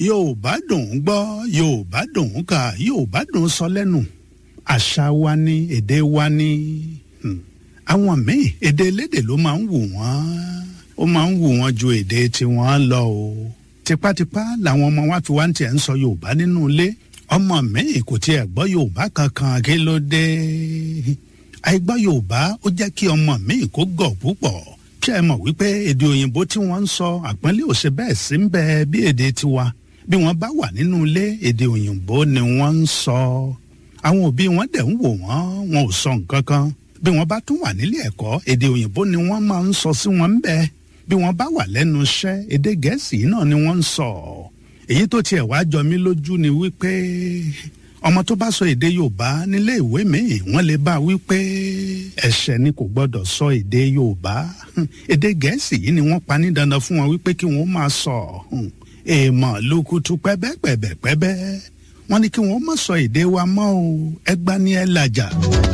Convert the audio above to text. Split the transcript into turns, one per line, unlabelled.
yorùbá dùn ún gbọ́ yorùbá dùn ún kà yorùbá dùn ún sọ lẹ́nu àṣà wa ni èdè wa ni hmm. àwọn míì èdè elédè ló máa ń wù wọ́n ó máa ń wù wọ́n ju èdè tiwọn lọ o tipátipá làwọn ọmọ wa fi wá ń tiẹ̀ ń sọ yorùbá nínú ilé ọmọ míì kò tiẹ̀ gbọ́ yorùbá kankan kí ló dé àìgbọ́ yorùbá ó jẹ́ kí ọmọ míì kó gọ̀ púpọ̀ kí ẹ mọ̀ wípé èdè òyìnbó tí wọ́n ń sọ àpọ́nlé ò ṣe bẹ́ẹ̀ sí ń bẹ bí èdè tiwa bí wọ́n bá wà nínú ilé èdè òyìnbó ni wọ́n ń sọ àwọn òbí wọn dẹ̀ ń wò wọ́n wọn ò sọ nǹkan kan bí wọ́n bá tún wà nílé ẹ̀kọ́ èdè òyìnbó ni wọ́n máa ń sọ sí wọn ń bẹ bí wọ́n bá wà lẹ́nu iṣẹ́ èdè gẹ̀ẹ́sì náà ni wọ́n ń sọ èyí tó tiẹ̀ wá jọ mí lójú ni wípé ọmọ tó bá sọ èdè yorùbá nílé ìwé míì wọ́n lè bá wípé ẹ̀ṣẹ̀ ni kò gbọ́dọ̀ sọ èdè yorùbá èdè gẹ̀ẹ́sì yìí ni wọ́n pa ní dandan fún wọn wípé kí wọ́n máa sọ èèmọ̀ lukutu pẹ́bẹ́pẹ́bẹ́pẹ́bẹ́ wọ́n ní kí wọ́n má sọ èdè wa mọ́ o ẹgbá ní ẹ làjà.